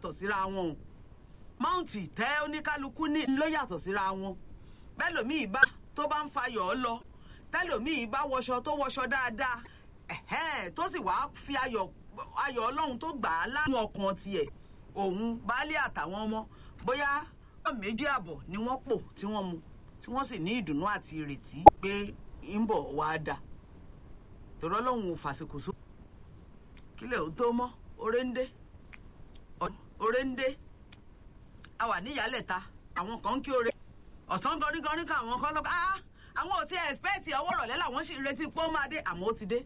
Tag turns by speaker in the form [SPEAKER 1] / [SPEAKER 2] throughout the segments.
[SPEAKER 1] yàtọ̀ síra wọn o máùntì tẹ́ oníkálukú ní ló yàtọ̀ síra wọn bẹ́ẹ̀ lòmíì bá tó bá ń fayọ̀ ọ́ lọ tẹ́lòmíì bá wọṣọ tó wọṣọ dáadáa ẹ̀hẹ́n tó sì wá fi ayọ̀ ayọ̀ ọlọ́run tó gbà á láàánú ọkàn tiẹ̀ òun baálé àtàwọn ọmọ bóyá méjì àbọ̀ ni wọ́n pò tí wọ́n mu tí wọ́n sì ní ìdùnnú àti ìrètí pé ń bọ̀ wá dà tòrọ́ lọ́hùn ò fàsìkò só kílẹ̀ ò tó mọ́ oré ń dé oré ń dé a wà níyàlẹ̀ta àwọn kan ń kí ore ọ̀sán gọrígọrí kan àwọn kan lọ́kọ́ ah àwọn ò tí ẹ̀ ẹ̀spẹ́ẹ̀tì ọwọ́ rọ̀lẹ́ làwọn sì ń retí pé ó máa dé àmọ́ ó ti dé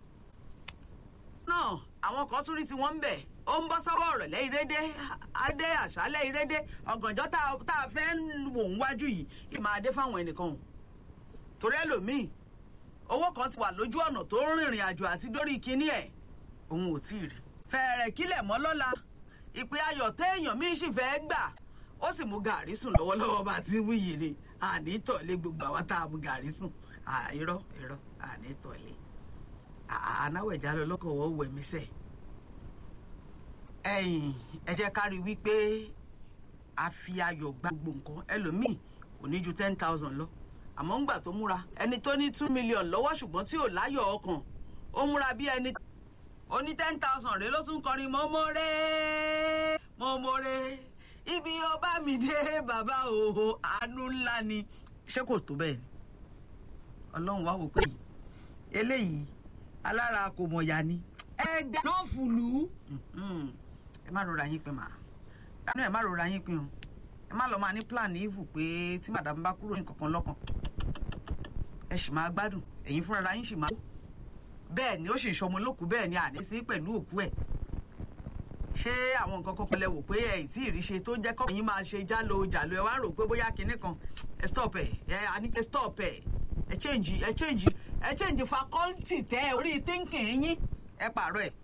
[SPEAKER 1] náà àwọn kan tún rí tí wọ́n ń bẹ̀ ó ń bọ́ sọ́wọ́ ọ̀rọ̀lẹ́ ìrédé adé àṣálẹ́ ìrédé ọ̀gànjọ́ tá a fẹ́ wò ń wájú yìí kí máa dé fáwọn ẹnìkan o torí ẹlòmíì owó kan ti wà lójú ọ̀nà tó ń rìnrìn àjò àti dórí kinní ẹ̀ òun ò tí ì rí. fẹ̀rẹ̀ kílẹ̀ mọ́ lọ́la ìpè ayọ̀ téèyàn míì sì fẹ́ gbà ó sì mú gàrí sùn lọ́wọ́lọ́wọ́ bá ti wíyì ni àní tọ̀lé gbogbo àwa tá a mú gàrí sùn irọ́ irọ́ àní tọ̀lé anáwẹ̀já lọ lọ́kọ̀ wọ́ wẹ̀ mí sẹ́ẹ̀ ẹ̀yìn ẹ jẹ́ ká rí wípé a fi ayọ̀ gba gbogbo nǹkan ẹlòmíì kò ní ju ten thousand lọ àmọ́ ńgbà tó múra ẹni tó ní two million lọ́wọ́ ṣùgbọ́n tí ò láyọ̀ ọkàn ó múra bí ẹni ó ní ten thousand rèé ló tún kọrin mọ́mọ́rẹ́ mọ́mọ́rẹ́ ibi ọba mi dé bàbá òhò àánú ńlá ni ṣé kò tó bẹ́ẹ̀ ni ọlọ́run wá wò pé eléyìí alára kò mọ̀yà ni ẹ dáná fùlù ẹ má rọra yín pin mà dáná ẹ má rọra yín pin o ẹ má lọ máa ní plan ìvù pé tí màdàmú bá kúrò ní kankan lọ́kàn ẹ sì máa gbádùn ẹ̀yin fúnra yín sì máa bẹ́ẹ̀ ni ó sì sọmọ lókùú bẹ́ẹ̀ ni àní sí pẹ̀lú òkú ẹ̀ ṣé àwọn nǹkan kan pẹlẹ wò pé ẹ tí ì rí ṣe tó jẹ́ kọ́ yín máa ṣe jálo jàlo ẹ wá rò pé bóyá kinní kan ẹ stop ẹ ẹ àní ẹ stop ẹ ẹ change ẹ change ẹ change faculty tẹ orí thinking yín ẹ pààrọ̀ ẹ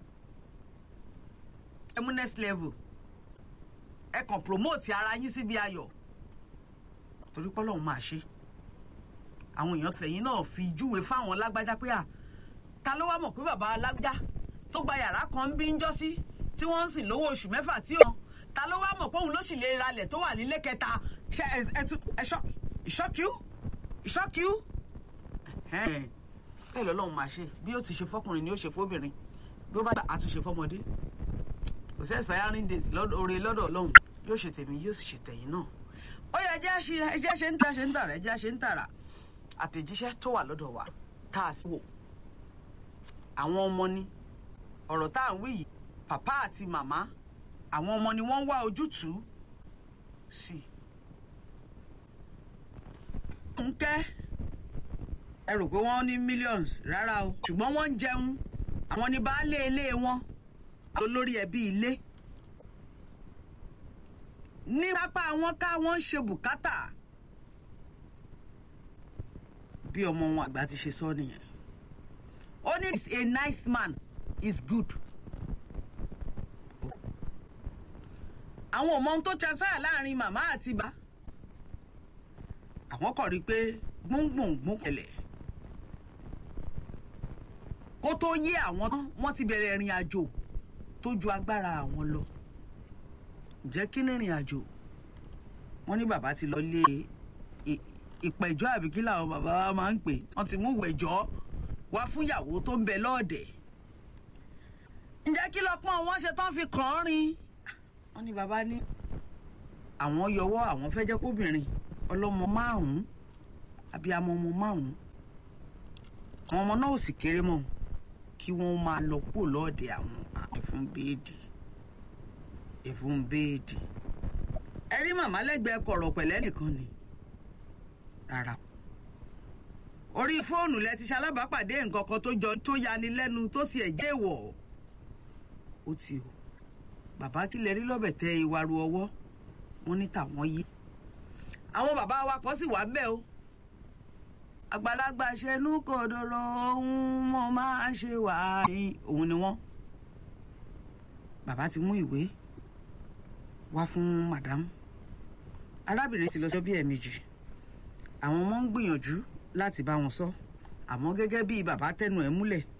[SPEAKER 1] ẹ mú next level ẹ kàn promote ara yín síbi ayọ̀ torí pọ́lọ́hún máa ṣe àwọn èèyàn tẹ̀yìn náà fi júwe fáwọn lágbájá pé à ta ló wá mọ̀ pé bàbá alágbájá tó gba yàrá kan ń bí ń jọ́ sí tí wọ́n ń sìn lówó oṣù mẹ́fà tí ó ta ló wá mọ̀ pé òun ló sì lè ralẹ̀ tó wà nílé kẹta ṣe ẹ̀ṣọ́ ìṣọ́kíú ìṣọ́kíú bẹ́ẹ̀ lọ́lọ́run máa ṣe bí ó ti ṣe fọkùnrin ni ó ṣe fóbìnrin bí ó bá gbà àtúnṣe fọmọdé kò sí expiring date oore lọ́dọ̀ ọlọ́run yóò ṣe tèmi yóò sì ṣe tẹ̀yìn náà ó yẹ ẹjẹ́ ṣe ń tà ṣe ń tàrà ẹjẹ́ ṣe ń tàrà àtẹ̀jíṣẹ́ tó wà lọ́dọ̀ wa tá a sì wò àwọn ọmọ ni ọ̀rọ̀ tá à ń wí yìí pàpá àti màmá àwọn ọmọ ni wọ́n ń wá ojútùú sí i. Fúnkẹ́ ẹ rò pé wọ́n ní millions rárá o ṣùgbọ́n wọ́n ń jẹun àwọn ní baálé ilé wọn olórí ẹbí ilé ní pápá wọn ká wọn ń ṣe bùkátà bí ọmọ wọn àgbà ti ṣe sọ nìyẹn ó ní is a nice man is good àwọn ọmọ ohun tó transfer láàrin màmá àti bá àwọn kọ̀ rí i pé gbóngbòngbò kẹlẹ̀ kó tó yé àwọn tán wọ́n ti bẹ̀rẹ̀ ìrìn àjò tó ju agbára àwọn lọ jẹ́ kí ní ìrìn àjò wọ́n ní bàbá ti lọ lé ìpẹ̀jọ́ àbí kí làwọn bàbá wa máa ń pè wọ́n ti mú ìwẹ̀jọ́ wá fún ìyàwó tó ń bẹ lọ́ọ̀dẹ̀ ǹjẹ́ kí lọ́pọ́n wọn ṣe tán fi kàn án rin wọ́n ní bàbá ní àwọn yọwọ́ àwọn fẹ́ jẹ́ kóbìnrin ọlọ́mọ márùn-ún àbí amọ ọmọ márùn-ún àwọn ọmọ náà ò sì kéré mọ́ kí wọ́n máa lọ kúrò lọ́ọ̀dẹ̀ àwọn ẹ̀fún béèdì ẹ̀fún béèdì ẹ rí màmá lẹ́gbẹ̀ẹ́ kọ̀rọ̀ pẹ̀lẹ́ nìkan ni rárá orí fóònù lẹ ti ṣalábàápàdé nǹkan kan tó jọ tó yani lẹ́nu tó sì ẹ̀ jẹ́ èèwọ̀ ó ti o bàbá kí lẹ rí lọ́bẹ̀ tẹ ìwàrú ọwọ́ wọn ní tàwọn yí àwọn bàbá wa kan sì wà bẹ́ẹ̀ o àgbàlagbà ṣẹnu kòdòrò ohun mo máa ṣe wà ní òun ni wọ́n bàbá ti mú ìwé wá fún madam arábìnrin ti lọ sọ bí ẹ̀ẹ̀mejì àwọn ọmọ ń gbìyànjú láti bá wọn sọ àmọ́ gẹ́gẹ́ bí bàbá tẹnu ẹ̀ múlẹ̀